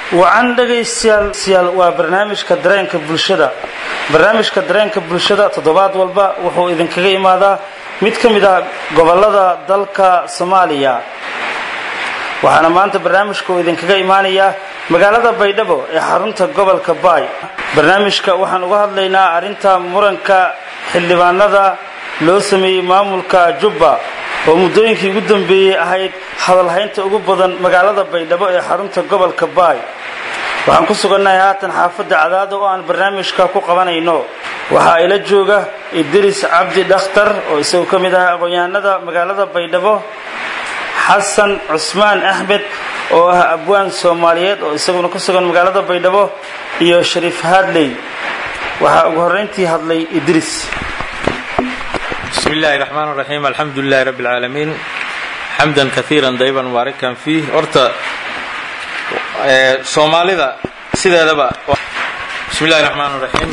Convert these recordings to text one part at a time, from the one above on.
wacan dhegaystayaal waa barnaamijka dareenka bulshada barnaamijka dareenka bulshada toddobaad walba wuxuu idinkaga imaadaa mid ka mid ah gobollada dalka soomaaliya waxaana maanta barnaamijka uu idinkaga imaanayaa magaalada baydhabo ee xarunta gobolka baay barnaamijka waxaan uga hadlaynaa arrinta muranka xildhibaanada loo sameeyey maamulka jubba oo muddooyinkii ugu dambeeyey ahayd hadalhaynta ugu badan magaalada baydhabo ee xarunta gobolka baay waxaan ku sugannahay haatan xaafadda cadaado oo aan barnaamijka ku qabanayno waxaa ila jooga idris cabdi dhakhtar oo isagu ka mid ah aqoon-yahanada magaalada baydhabo xasan cusmaan axmed oo ah abwaan soomaaliyeed oo isaguna ku sugan magaalada baydhabo iyo shariif haadley waxaa ugu horrayntii hadlay idris بسم الله الرحمن الرحيم الحمد لله رب العالمين حمدا كثيرا طيبا مباركا فيه horta soomaalida sideedaba بسم الله الرحمن الرحيم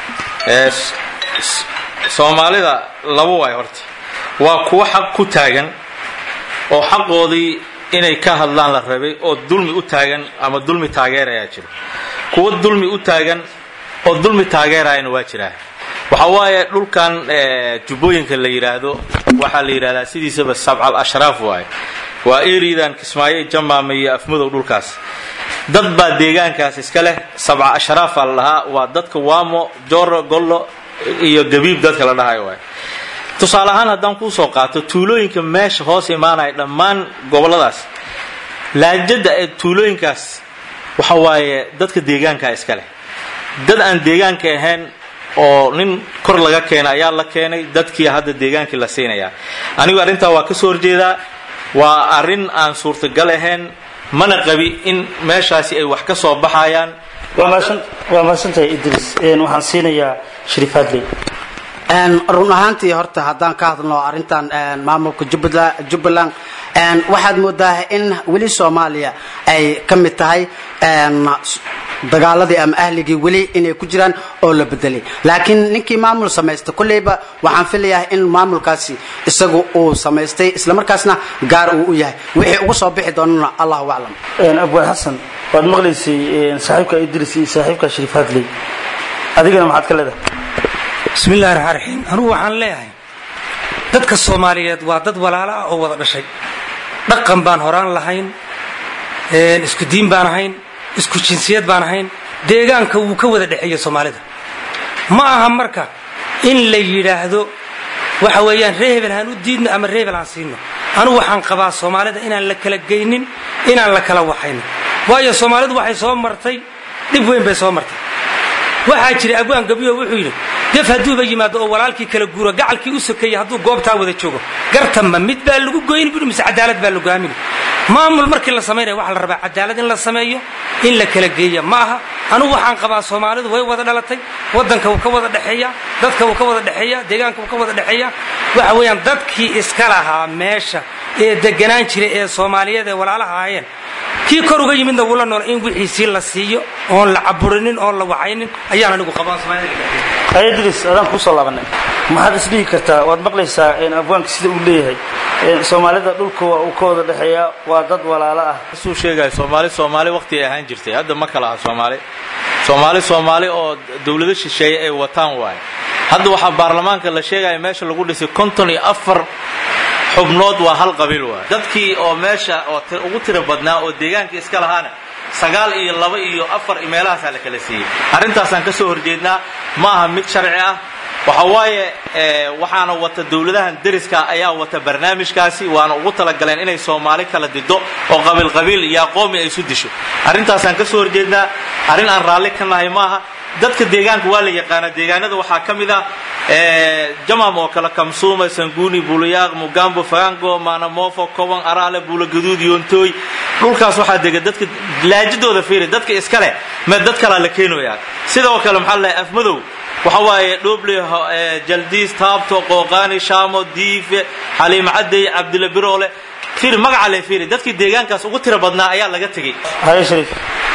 soomaalida laba waay horta waa kuwa xaq ku taagan oo xaqoodii inay ka hadlaan la rabay oo dulmi u taagan ama dulmi taageerayaa jiro kuwa dulmi u taagan oo dulmi taageerayana waa jiraa waxa waaye dhulkan jubbooyinka la yidhaahdo waxaa la yidhahdaa sidiisaba sabcal ashraaf waaye waa eridan kismaayo jamaama iyo afmadow dhulkaas dad baa deegaankaas iska leh sabca ashraafa la dhahaa waa dadka waamo joro gollo iyo gabiib dadka la dhahayo waay tusaale ahaan haddaan kuusoo qaato tuulooyinka meesha hoos imaanaya dhammaan gobolladaas laajada ee tuulooyinkaas waxa waaye dadka deegaankaa iska leh dad aan deegaanka ahayn oo nin kor laga keenay ayaa la keenay dadkii hadda deegaankii la siinayaa anigu arrintaa waa ka soo horjeedaa waa arrin aan suurtagal ahayn mana qabi in meeshaasi ay wax ka soo baxayaan waa mahadsantahay idris waxaan siinayaa shariif hadley run ahaantii horta haddaan ka hadlno arrintan maamulka jubbaland waxaad moodaa in weli soomaaliya ay ka mid tahay dagaaladii ama ahligii weli inay ku jiraan oo la bedelay laakiin ninkii maamul samaysta kolleyba waxaan filayaa in maamulkaasi isagu uu samaystay islamarkaasna gaar uu u yahay wixii ugu soo bixi doonana allahu aclam abwaan xasan waad maqlaysay saaxiibka idris iyo saaxiibka shariif hadley adigana maxaad ka leedahay bismi illahi raxmaan raxiim anugu waxaan leeyahay dadka soomaaliyeed waa dad walaalo ah oo wada dhashay dhaqan baan horaan lahayn isku diin baan ahayn isku jinsiyad baan ahayn deegaanka wuu ka wada dhexeeya soomaalida ma aha marka in la yidhaahdo waxa weeyaan ree hebel haan u diidno ama ree hebel aan siino anugu waxaan qabaa soomaalida inaan la kala geynin inaan la kala waxaynin waayo soomaalidu waxay soo martay dhib weyn bay soo martay waxaa jira abwaan gabiyo wuxuu yidhi gef hadduuba yimaado oo walaalkii kala guuro gacalkii u sokeeyey hadduu goobtaa wada joogo gartanma mid baa lagu goyni bui mise cadaalad baa lagu aamini maamul markii la samaynaya waxaa la rabaa cadaalad in la sameeyo in la kala geeya ma aha anugu waxaan qabaa soomaalidu way wada dhalatay waddanka wuu ka wada dhexeeya dadka wuu ka wada dhexeeya deegaanka wuu ka wada dhexeeya waxa weeyaan dadkii iska lahaa meesha ee deganaan jiray ee soomaaliyeed ee walaalaha ahaayeen kii kor uga yimidna wuu la nool in wixiisii la siiyo oon la caburinin oon la waxaynin ayaan anigu qabaa soomaalida idris adaan kusoo laabanay maxaad isdhihi kartaa waad maqlaysaa abwaanka sida uu leeyahay soomaalida dhulka waa uu ka wada dhexeeyaa waa dad walaalo ah suu sheegaya soomaali soomaali waqti ay ahaan jirtay hadda ma kala aha soomaali soomaali soomaali oo dawlado shisheeye ay wataan waaye hadda waxaa baarlamaanka la sheegaya meesha lagu dhisay konton iyo afar xubnood waa hal qabiil waay dadkii oo meesha oo ugu tiro badnaa oo deegaanka iska lahaana sagaal iyo laba iyo afar meelahaasaa la kala siiyey arrintaasaan ka soo horjeednaa ma aha mid sharci ah waxa waaye waxaana wata dawladahan deriska ayaa wata barnaamijkaasi waana ugu talagaleen inay soomaali kala dido oo qabiilqabiil iyo aqoomi ay isu disho arrintaasaan ka soo horjeednaa arrin aan raalli ka nahay maaha dadka deegaanka waa la yaqaana deegaanada waxaa ka mid ah jamam oo kale kamsuuma sanguuni bulayaaq mugambo fagango maanamofo koban araale buulagaduud yoontooy dhulkaas waxaa dega dadka laajidooda fiiri dadka iska leh me dad kalaa la keenooyaa sidoo kale maxaa la afmadow waxa waaye dhoble jaldiis taabto qooqaani shaamo diife xaliim cadey cabdilla biroole fiiri magaca le fiiri dadkii deegaankaas ugu tiro badnaa ayaa laga tegey haye shariif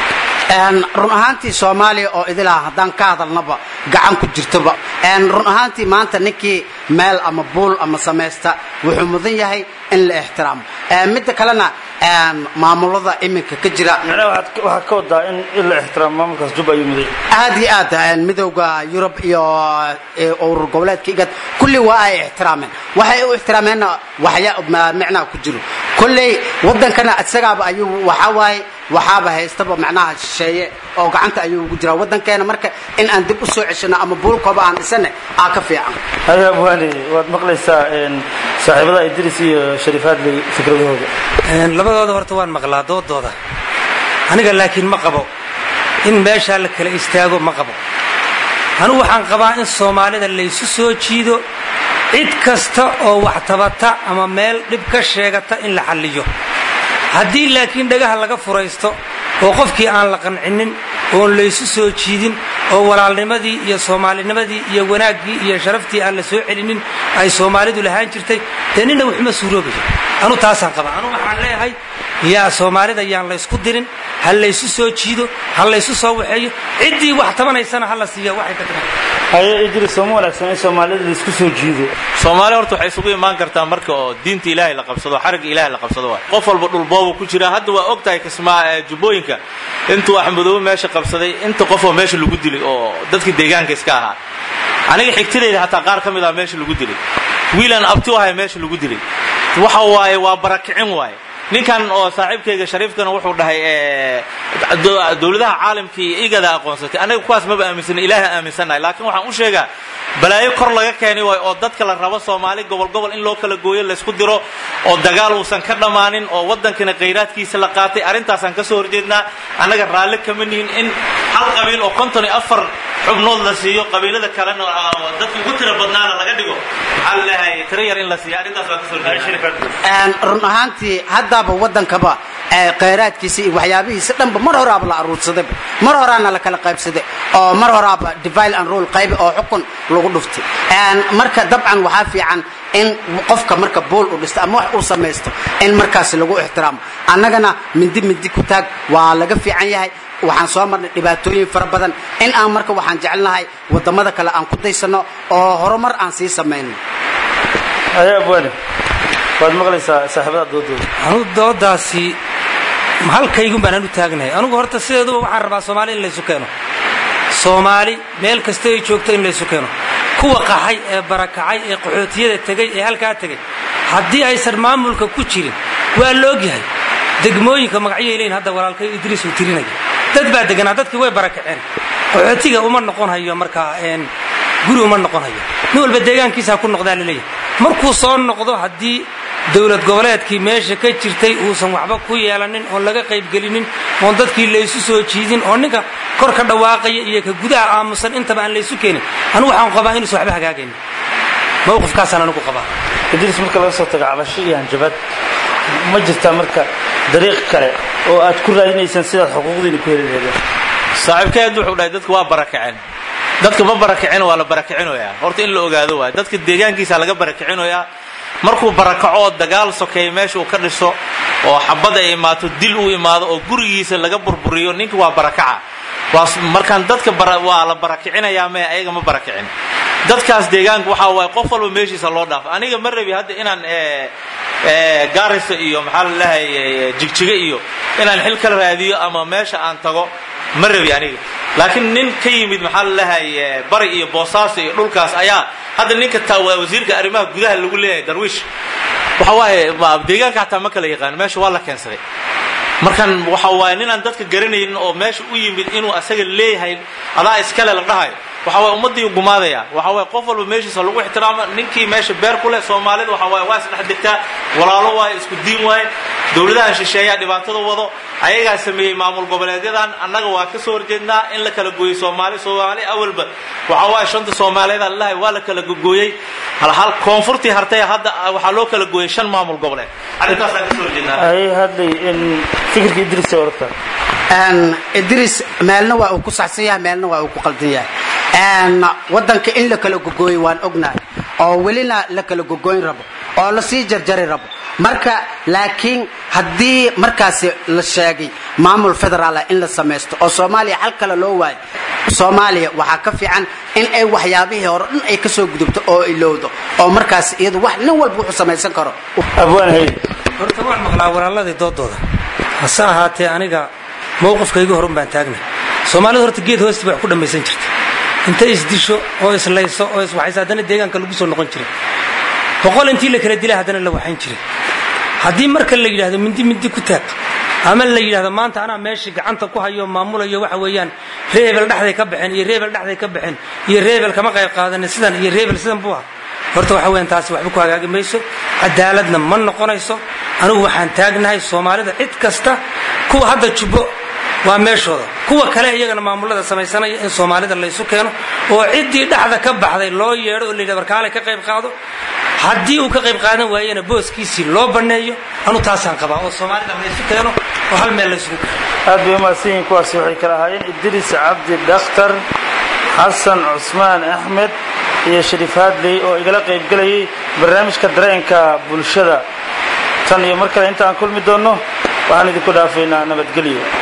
run ahaantii soomaaliya oo idilaha haddaan ka hadalnaba gacan ku jirtoba run ahaantii maanta ninkii meel ama buul ama samaysta wuxuu mudan yahay in la ixtiraamo midda kalena maamulada iminka ka jira macnaha waxaad waxaad ka wadaa in in la ixtiraamo maamulkaas jubba ayuu muday aad iyo aad midowda yurub iyo urur goboleedka igad kulli waa ay ixtiraameen waxay u ixtiraameenna waxya micnaha ku jiro kolley wadankana isagaaba ayuu waxaa waaye waxaaba haystaba macnaha shisheeye oo gacanta ayuu ugu jiraa wadankeena marka in aan dib u soo ceshano ama buulkooba aan dhisane aa ka fiican haya abwaani waad maqlaysaa saaxiibada idris iyo shariifaadley fikradahooda labadooda horta waan maqlaa doodooda aniga laakiin ma qabo in meeshaa la kala istaago ma qabo anugu waxaan qabaa in soomaalida laysu soo jiido cid kasta oo wax tabata ama meel dhib ka sheegata in la xalliyo haddii laakiin dhagaha laga furaysto oo qofkii aan la qancinin oon laysu soo jiidin oo walaalnimadii iyo soomaalinimadii iyo wanaaggii iyo sharaftii aan la soo celinin ay soomaalidu lahaan jirtay dee nina waxuma suuroobayo anu taasaan qabaa anu waxaan leeyahay yaa soomaalida yaan laysku dirin ha laysu soo jiido ha laysu soo waxeeyo ciddii wax tabanaysana ha la siiya waxay ka tagan haye idris sooma wanaagsan in soomaalida laisku soo jiido soomaali horta waxay isugu imaan kartaa marka oo diinta ilaahay la qabsado xarigga ilaahay la qabsado waay qof walba dhulboobu ku jira hadda waa og tahay kismaa jubbooyinka intuu axmedoobe meesha qabsaday inta qofoo meesha lagu dilay oo dadka deegaanka iska ahaa aniga xigtidayda hataa qaar ka mid ah meesha lagu dilay wiilaan abti u ahay meesha lagu dilay waxa waaye waa barakicin waaye ninkan oo saaxiibkayga shariifkana wuxuu dhahay dowladaha caalamka iyo igada aqoonsatay anaga kuwaas maba aaminsana ilaaha aaminsannahay laakiin waxaan u sheegaa balaayo kor laga keenay waay oo dadka la rabo soomaali gobol gobol in loo kala gooyo laysku diro oo dagaal uusan ka dhammaanin oo waddankana khayraadkiisa la qaatay arrintaasaan ka soo horjeednaa annaga raalli kama nihin in hal qabiil oo konton iyo afar xubnood la siiyo qabiilada kalena dadka ugu tira badnaana laga dhigo maxaa la leeyahay tiro yar in la siiyo arrintaas waa ka soo horjeednaa run ahaantii haddaaba waddankaba khayraadkiisa iyo waxyaabihiisa dhanba mar horaaba la aruursadayba mar horaana la kala qaybsaday oo mar horaaba divile and rule qaybi oo xukun lagu dhuftay marka dabcan waxaa fiican in qofka marka bool uu dhisto ama wax uu samaysto in markaasi lagu ixtiraamo annagana mindi mindi ku taag waa laga fiican yahay waxaan soo marnay dhibaatooyin fara badan in aan marka waxaan jecelnahay waddamada kale aan ku daysano oo horumar aan sii samayno haye abwaani waad maqlaysaa saaxiibada doodooda anugu doodaasi halkaygun baan anu taagnahay anugu horta sideeduba waxaan rabaa soomaali in laysu keeno soomaali meel kasta ay joogto in laysu keeno kuwa qaxay ee barakacay ee qaxootiyada tegey ee halkaa tegey haddii aysan maamulka ku jirin waa la ogyahay degmooyinka magacyay leeyihin hadda walaalkay idriis uu tirinaya dad baa deganaa dadkii way barakaceen qaxootiga uma noqon hayo markaa guri uma noqon hayo nin walba deegaankiisa ha ku noqdaa laleeyahay markuu soo noqdo haddii dowlad goboleedkii meesha ka jirtay uusan waxba ku yeelanin oon laga qaybgelinin oon dadkii laysu soo jiidin oo ninka kor ka dhawaaqaya iyo ka gudaha aamusan intaba aan laysu keenin anugu waxaan qabaa inuusan waxba hagaagaynin mawqifkaasaan anigu qabaa idriis marka laga soo tago cabasho iyo hanjabad ma jirtaa marka dariiq kale oo aad ku raadinaysaan sidaad xuquuqdiina ku heli laheedeen saaxiibkeed wuxuu dhahay dadku waa barakaceen dadka ma barakicin waa la barakicinoyaa horta in la ogaado waay dadka deegaankiisa laga barakicinoyaa markuu barakaco oo dagaal sokeeya meesha uu ka dhiso oo xabad ay imaato dil uu imaado oo gurigiisa laga burburiyo ninka waa barakaca markaan dadka waa la barakicinayaa mee ayaga ma barakicin dadkaas deegaanka waxaa waaye qof walba meeshiisa loo dhaafo aniga ma rabi hadda inaan gaarisa iyo maxaa la dhahay jigjiga iyo inaan xil kala raadiyo ama meesha aan tago ma rabi aniga laakiin nin ka yimid maxaa la dhahay bari iyo boosaaso iyo dhulkaas ayaa hadda ninka taa waa wasiirka arrimaha gudaha lagu leeyahay darwiish waxa waaye deegaanka xataa ma kala yaqaan meesha waa la keensaday markan waxa waaye ninaan dadka garanaynin oo meesha u yimid inuu asaga leeyahay adaa iskale la dhahayo waxa waye ummaddii gumaadaya waxa waye qof walba meeshiisa lagu ixtiraamo ninkii meesha beer ku leh soomaalida waxa waaye waa isdhex degtaa walaalo waaye isku diin waaye dowladahan shisheeyaa dhibaatada wado ayagaa sameeyey maamul goboleedyadan annaga waa ka soo horjeednaa in la kala gooyey soomaali soomaali awalba waxa waaye shanta soomaaliyeed lahay waa la kala gooyey hal koonfurtii hartay hadda waxaa loo kala gooyey shan maamul goboleed arrintaasaan ka soo horjeednaa ay hadlay in fikirka idriis ay oragtaa idriis meelna waa uu ku saxsan yahay meelna waa uu ku qaldan yahay waddanka in la kala gogooyo waan ognahay oo welina la kala gogoyn rabo oo lasii jarjari rabo marka laakiin haddii markaasi la sheegay maamul federaala in la samaysto oo soomaaliya xal kale loo waayo soomaaliya waxaa ka fiican in ay waxyaabihii hore dhan ay ka soo gudubto oo ilowdo oo markaas iyadu wax nin walba wuxuu samaysan karo abwaan hay horta waan maqlaa walaaladii doodooda hase ahaatee aniga mowqifkayga horun baan taagnay soomaalidu horta geed hoosti bay wax ku dhammaysan jirta intay isdisho oo islayso oo iswaxayso haddana deegaanka lagu soo noqon jiray boqol intii la kala dilay haddana la waxayn jiray haddii marka la yidhaahdo mindi mindi ku taag ama la yidhahdo maanta anaa meeshii gacanta ku hayo maamulayo waxa weeyaan reebel dhexday ka baxeen iyo reebel dhexday ka baxeen iyo reebel kama qayb qaadanin sidan iyo reebel sidan buu ah horta waxa weeyaan taasi waxba ku hagaagi mayso cadaaladna ma noqonayso anigu waxaan taagnahay soomaalida cid kasta kuwa hadda jubbo waa meeshooda kuwa kale iyagana maamulada samaysanaya in soomaalida laysu keeno oo ciddii dhexda ka baxday loo yeedho oo la yidhahdo warkaale ka qayb qaado haddii uu ka qayb qaadan waayena booskiisii loo banneeyo anu taasaan qabaa oo soomaalida laysu keeno oo hal meel laysugu keeno aad bay umahadsan yihiin kuwaasi waxay kala ahaayeen idris cabdi dhakhtar xasan cusmaan axmed iyo shariif haadley oo igala qaybgelayay barnaamijka dareenka bulshada tan iyo mar kale inta aan kulmi doonno waxaan idinku dhaafaynaa nabadgelyo